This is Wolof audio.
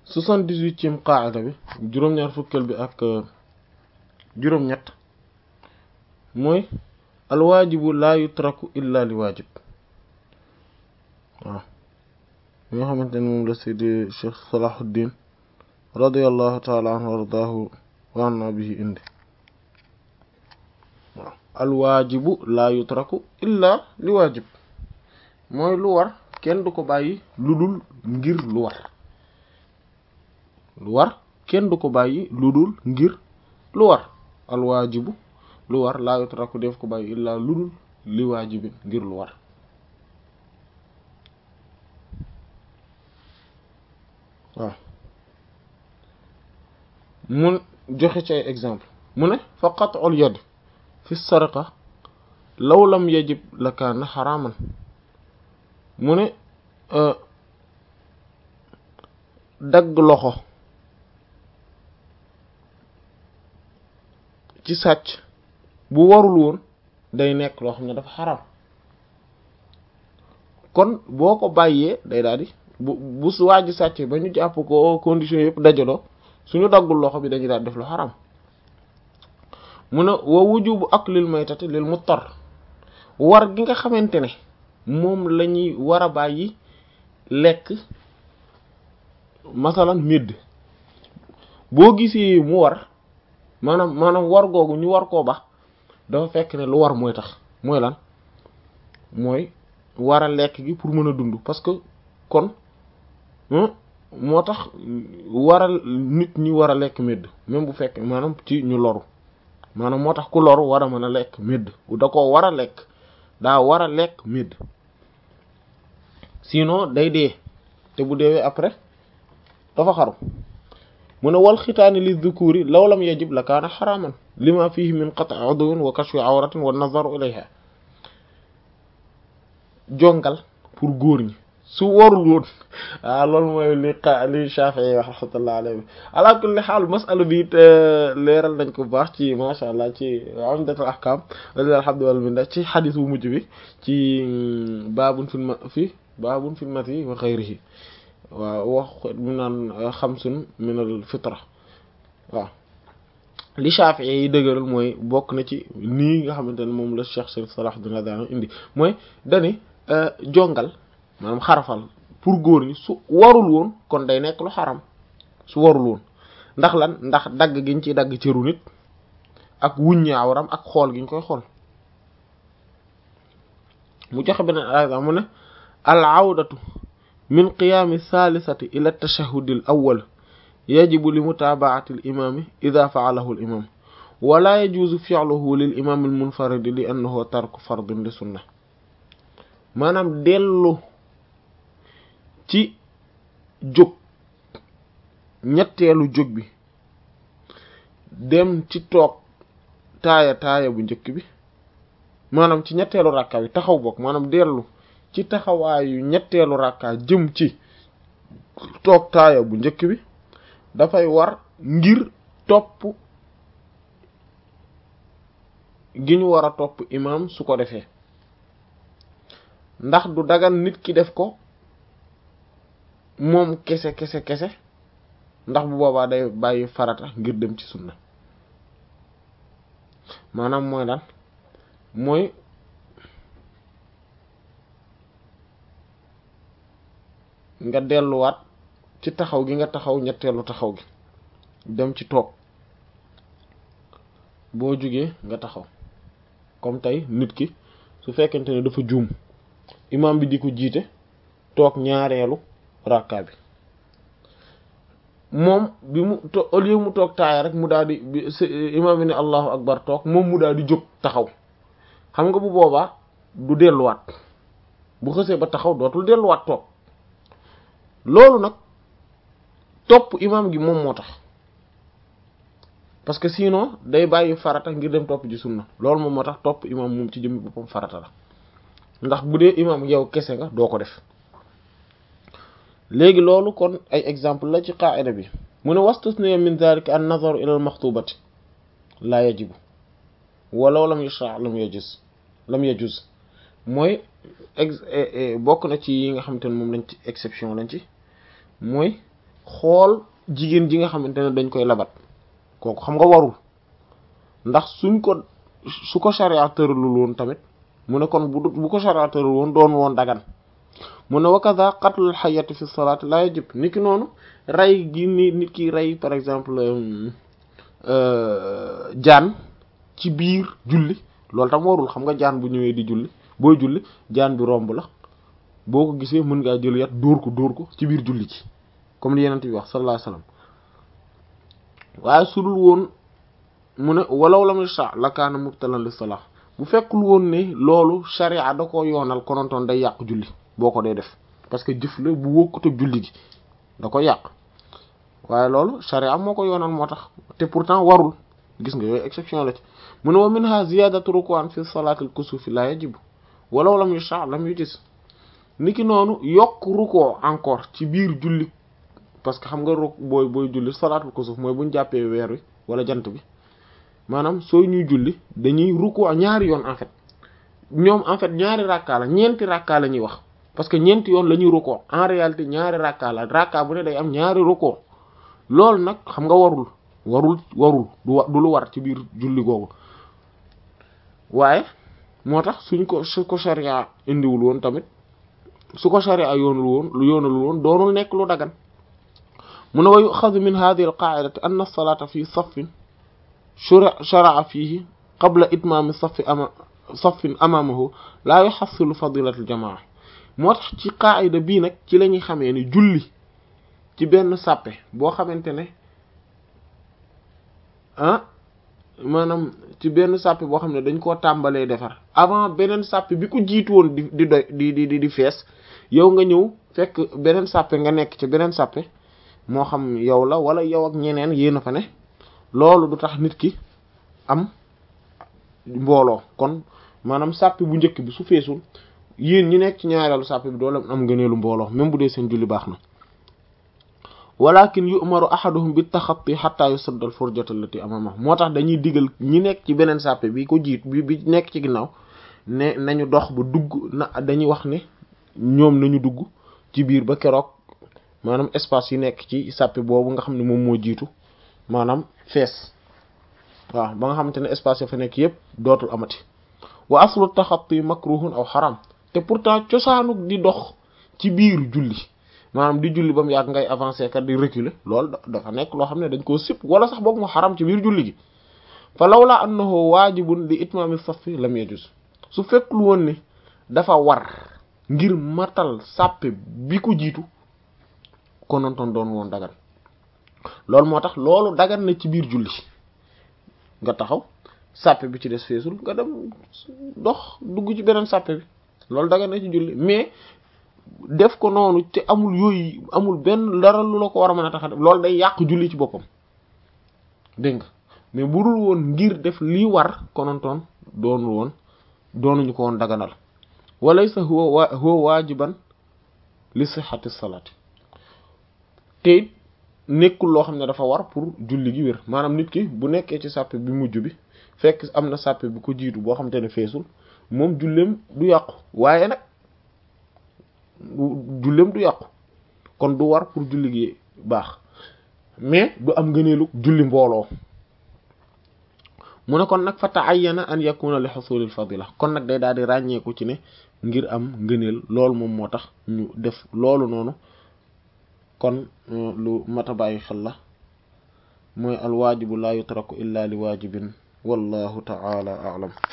soixante-dix-huitième qaada bi juróom-ñaar fukkeel bi ak juróom-ñett mooy alwaajibu laa yutraku illa li waajib waaw li nga xamante ne moom la seydi cheikh salahuddin radiallahu taala anhu ardaahu wa anna bihi indi waaw alwaajibu laa yutraku illa li waajib mooy lu war kenn du ko bàyyi lu dul ngir lu war lu war kenn du ko bàyyi lu dul ngir lu war alwaajibu lu war laa yutraku def ko bàyyi illa lu dul li waajibin ngir lu war waaw mun joxe ci ay exemple mu ne fa qat'ul yad fi sariqa law lam yajib la kaana xaraaman mu ne dagg loxo ci sàcc bu warul woon day nekk loo xam ne dafa xaraam kon boo ko bàyyee day daal di bu bu su waaj sàcc ba ñu jàpp ko condition yëpp dajaloo suñu daggul loxo bi dañuy daal def lu xaraam mu ne wa wujubu aklil maytati lil muttar war gi nga xamante ne moom la ñuy war a bàyyi lekk masalan médd boo gisee mu war maanaam maanaam war googu ñu war koo ba dafa fekk ne lu war mooy tax mooy lan mooy war a lekk gi pour mën a dund parce que kon moo tax waral nit ñi war a lekk médd même bu fekk maanaam ci ñu loru maanaam moo tax ku loru war a mën a lekk médd da ko war a lekk daa war a lekk médd sinon day dee te bu deewee après dafa xaru mu ne wal xitaani li dhukuri law lam yajib la kaana xaraaman lima fihi min qat'i udwin wa kashfi awratin wa nazaru ilayha jongal pour góor ñi su warul woon ah loolu mooy li xa li Shafi'i wax rahmatullah alayhi ala kulli xaal masala bi it leeral nañ ko bu baax ci macha allah ci umdatul ahkam walilahi alhamdu wal minna ci xadis bu mujj bi ci baabun fil ma fi baabun fil mati wa xayrihi waaw wax mu naan xamsun min al fitra waaw li Shafi'i yi dëgëral mooy bokk na ci nii nga xamante ne moom la Cheikh Sharif Salahuddin Rabbani indi mooy dani jongal maanaam xarafal pour góor ñi su warul woon kon day nekk lu xaram su warul woon ndax lan ndax dagg giñ ciy dagg cëru nit ak wuññi awram ak xool giñ koy xool mu joxe beneen exemple mu ne al awdatu min qiyaami saalisati ila tashahudi al awwal yajibu li mutabaati al imaami ida faalahu al imam wala yajuuzu fi'luhu lil imaam al munfaridi li annahu tarku fardin li sunna maanaam dellu ci jóg ñetteelu jóg bi dem ci toog taaya taaya bu njëkk bi maanaam ci ñetteelu rakka bi taxaw bokk maanaam dellu ci taxawaayu ñetteelu rakka jëm ci toog taaya bu njëkk bi dafay war ngir topp gi ñu war a topp imaam su ko defee ndax du dagan nit ki def ko moom kese kese kese ndax bu boobaa day bàyyi farata ngir dem ci sunna maanaam mooy lan mooy nga delluwaat ci taxaw gi nga taxaw ñetteelu taxaw gi dem ci toog boo jugee nga taxaw comme tey nit ki su fekkente ne dafa juum imam bi di ko jiite toog ñaareelu rakka bi moom bi mu to au lieu mu toog taaya rek mu daal di imam bi ne allahu akbar toog moom mu daal di jóg taxaw xam nga bu boobaa du delluwaat bu xësee ba taxaw dootul delluwaat toog loolu nag topp imam gi moom moo tax parce que sinon day bàyyi farata ngir dem topp ji sunna loolu moom moo tax topp imam moom ci jëm boppam farata la ndax bu dee imam yow kese nga doo ko def léegi loolu kon ay exemple la ci qaida bi mu ne wastusniya min dhalika an nazaru ila al maxtubati la yajibu walaw lam yashra lam yajuz lam yajuz mooy ex bokk na ci yi nga xamante ne moom lañ ci exception lañ ci mooy xool jigéen ji nga xamante ne dañ koy labat kooku xam nga warul ndax suñ ko su ko sharia tëralul woon tamit mu ne kon bu bu ko sharia tëralul woon doon woon dagan mu ne wakada qatlul xayati fi salaat la yajib nit ki noonu rey gi ni nit ki rey par exemple jaan ci biir julli loolu tam warul xam nga jaan bu ñëwee di julli booy julli jaan bi romb la boo ko gisee mën ngaa jël yat dóor ko dóor ko ci biir julli ci comme li yenent bi wax sallallahu alayhi wasallam waaye su dul woon mu ne walaw lam yasha la kaana mubtalan li salah bu fekkul woon ne loolu sharia da ko yoonal konontoon day yàq julli boo ko dee def parce que jëf la bu wokkut ak julli gi da ko yàq waaye loolu sharia moo ko yoonal moo tax te pourtant warul gis nga yooyu exception la ci mu ne wa minha ziyadatu ruku'an fi salatil kusufi la yajibu walaw lam yasha lam yujis niki noonu yokk rukkoo encore ci biir julli parce que xam nga ruk booy booy julli salaatul kusuf mooy buñ jàppee weer wi wala jant bi maanaam sooy ñuy julli dañuy rukkoo ñaari yoon en fait ñoom en fait ñaari rakkaa la ñeenti rakkaa la ñuy wax parce que ñeenti yoon la ñuy rukkoo en réalité ñaari rakkaa la rakkaa bu ne day am ñaari rukkoo loolu nag xam nga warul warul warul du wa du lu war ci biir julli googu waaye moo tax suñ ko su ko sharia indiwul woon tamit su ko sharia yoonul woon lu yoonul woon doonul nekk lu dagan mu ne wa yuxadu min hadihi alqaidati anna alsalata fi saffin shara'a fihi qabla itmaami saffi ama saffin amaamahu laa yuxassilu fadilat aljamaa moo tax ci qaida bii nag ci la ñuy xamee ni julli ci benn sàppe boo xamante ne ah maanaam ci benn sàppe boo xam ne dañ koo tàmbalee defar avant beneen sàppe bi ko jiitu woon di di doy di di di fees yow nga ñëw fekk beneen sàppe nga nekk ci beneen sàppe moo xam yow la wala yow ak ñeneen yéen a fa ne loolu du tax nit ki am mbooloo kon maanaam sàppe bu njëkk bi su feesul yéen ñi nekk ci ñaareelu sàppe bi doole am ngëneelu mbooloo même bu dee seen julli baax na walakin yu'maru ahaduhum bi taxatti hatta yusadda al furjata allati amama moo tax dañuy digal ñi nekk ci beneen sàppe bi ko jiit bi bi nekk ci ginnaaw ne nañu dox ba dugg na dañuy wax ne ñoom nañu dugg ci biir ba keroog maanaam espace yi nekk ci sàppe boobu nga xam ne moom moo jiitu maanaam fees waaw ba nga xamante ne espace ya fa nekk yépp dootul amati wa aslu taxatti makruhun aw xaram te pourtant cosaanuk di dox ci biir julli maanaam di julli ba mu yàgg ngay avancer kat di reculer loolu dafa nekk loo xam ne dañ koo sip wala sax boog mu xaram ci biir julli gi fa lawla annahu waajibun li itmaami safi lam yajuz su fekkul woon ni dafa war ngir matal sàppe bi ko jiitu konontoon doon woon dagan loolu moo tax loolu dagan na ci biir julli nga taxaw sàppe bi ci des feesul nga dem dox dugg ci beneen sàppe bi loolu dagan na ci julli mais def ko noonu te amul yooyu amul benn dara lu la ko war a mën a tax a def loolu day yàq julli ci boppam dégg nga mais bu dul woon ngir def lii war konontoon doonul woon doonuñu ko woon daganal walaysa huwa huwa waajiban li sihhati salaati te it nekkul loo xam ne dafa war pour julli gi wér maanaam nit ki bu nekkee ci sàppe bi mujj bi fekk am na sàppe bi ko jiitu boo xam te ne feesul moom julleem du yàqu waaye nag julleem du yàqu kon du war pour julli gi baax mais du am ngëneelu julli mbooloo mu ne kon nag fa ta'ayyana an yakuna li husulil fadila kon nag day daal di ràññeeku ci ne ngir am ngëneel loolu moom moo tax ñu def loolu noonu kon lu mata bàyyi xel la mooy al waajibu la yutraku illa li waajibin wallahu ta'ala a'lam